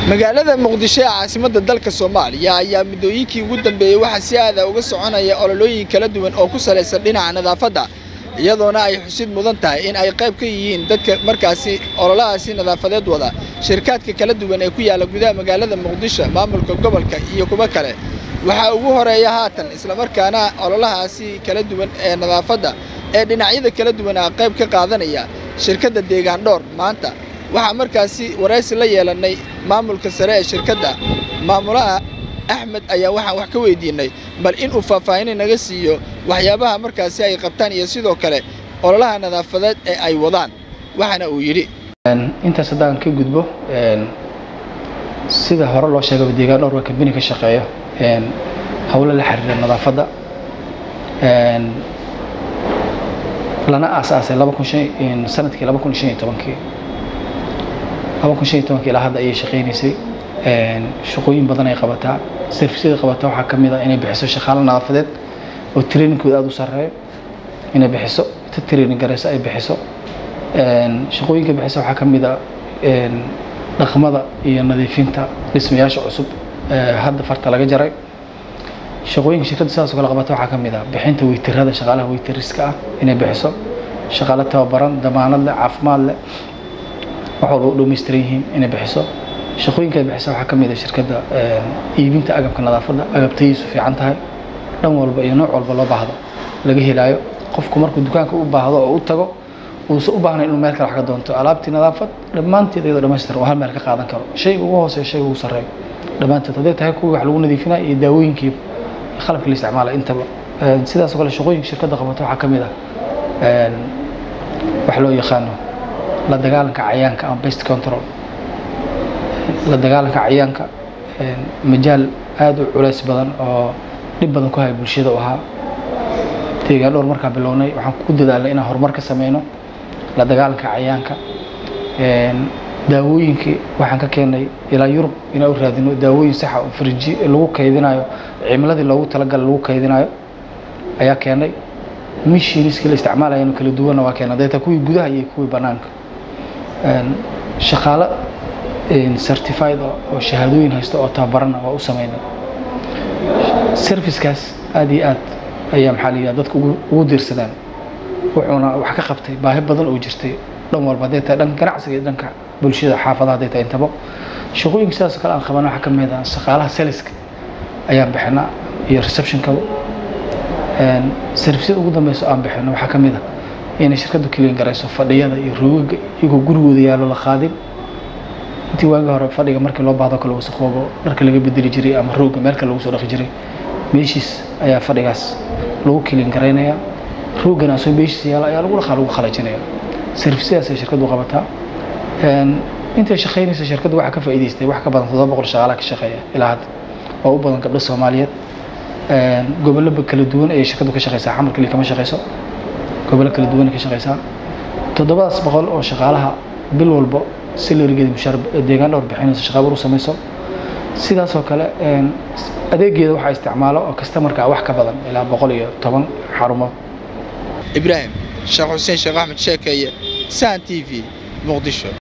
magaalada muqdisho ee caasimadda dalka soomaaliya ayaa muddooyinkii ugu dambeeyey waxaa si aada uga soconaya ololooyin kala duwan oo ku salaysan dhinaca nadaafadda iyadoona ay xusid mudan tahay in ay qayb ka yihiin dadka markaasi ololahaasi nadaafadeed wada shirkaadka kala duwan ee ku yaalla gudaha magaalada muqdisho maamulka gobolka iyo kuwo kale waxaa ugu horeeya haatan islamarkaana ololahaasi kala duwan ee nadaafadda ee dhinacyada kala duwan a qayb ka qaadanaya shirkadda deegaan dhoor maanta waxaa markaasi waraysi la yeelannay maamulka sare ee shirkadda maamulaha axmed ayaa waxaan wax ka weydiinnay bal inuu faahfaahin naga siiyo waxyaabaha markaasi ay qabtaan iyo sidoo kale ololaha nadaafadeed ee ay wadaan waxaana uu yidhi intaas haddaan ka gudbo sida hore loo sheegaba deegaan dhowr waa kambini ka shaqeeyo howlo la xiriira nadaafadda lana aasaasay sanadkii ilaa hadda ayay shaqaynaysay shaqooyin badan ay qabataa servisyada qabataa waxaa ka mid a inay bixiso shaqaalo nadaafadeed oo trainingkooda aada u sarreeyo inay bixiso ta training garayso ay bixiso shaqooyinka bixisa waxaa ka mid a dhaqmada iyo nadiifinta dhismayaasha cusub hadda farta laga jaray shaqooyinka shirkadda sidaas oo kale qabata waxaa ka mid ah bixinta weytirada shaqaalaha weytiriska ah inay bixiso shaqaale tababaran damaanad leh caafimaad leh wax walba u dhammaystiran yihiin inay bixiso shaqooyinka ay bixisa waxaa ka mid ah shirkadda iibinta agabka nadaafadda agabtadiisu fiican tahay dhan walba iyo nooc walba loo baahdo laga helaayo qofku markuu dukaanka u baahdo oo u tago uusan u baahnayn inuu meel kale wax ka doonto alaabtii nadaafad dhammaanteed iyadoo dhammaystiran oo hal meel ka qaadan karo shayga ugu hooseeya shayga ugu sarreeyo dhammaanteed hadday tahay kuwii wax lagu nadiifinaya iyo daawooyinkii qalabka la isticmaala intaba sidaas oo kale shaqooyinka shirkadda qabato waxaa ka mid ah wax loo yaqaano la dagaalanka cayaanka ama best control la dagaalanka cayaanka majaal aada u culays badan oo dhib badan ku haya bulshada u ahaa deegaan dhowr markaan bilownay waxaan ku dadaalnay inaan horumar ka sameyno la dagaalanka cayaanka daawooyinkii waxaan ka keenay ilaa yurub inaan u raadino daawooyin saxa oo fariji lagu kaydinayo cimiladii loogu talagalay lagu kaydinayo ayaa keenay mishiniskii la isticmaalayano kala duwanna waa keenay dayta kuwii gudaha iyo kuwii banaanka shaqaalo certified oo shahaadooyin haysta oo tababarana waa u sameynay servicekaas aada iyo aad ayaa maxaa la yidhaha dadka ugu diirsadaan wuxuuna wax ka qabtay baahi badan oo jirtay dhan walba hadday tahay dhanka ganacsiga iyo dhanka bulshada xaafadaha hadday tahay intaba shaqooyinka sidaas oo kale aan qabana waxaa ka mid ah shaqaalaha saliska ayaan bixinaa iyo receptionkaba servisyada ugu dambeyso aan bixino waxaa ka mid ah inay shirkaddu keliyan garayso fadhiyada iyo roogaga iyagoo gurigooda yaallo la qaadin intii waagi hore fadhiga markii loo baahdo kale wasaqoobo dharka laga bedeli jiray ama rooga meel kale lagu soo dhaqi jiray meeshiis ayaa fadhigaas lagu keliyan garaynayaa roogana asoo meeshiis yaala ayaa lagu dhaqaa lagu qalajinaya servisyadaas ay shirkaddu qabataa intay shaqaynaysa shirkaddu waxaa ka faa'iidaystay wax ka badan toddoba boqol shaqaalaha ka shaqeeya ilaa hadda oo u badan gabdho soomaaliyeed gobollo kala duwan ayay shirkaddu ka shaqeysaa xamar kaliya kama shaqeyso gobollo kala duwan ay ka shaqeysaa toddobadaas boqol oo shaqaalaha bil walbo salarigeeda mushaar deegaan dhowr bixinayso shaqaabar u samayso sidaas oo kale adeegeeda waxaa isticmaalo oo kastamarka wax ka badan ilaa boqol iyo toban xarumood ibraahim sheekh xuseen sheekh axmed sheekeeye sahan t v muqdisho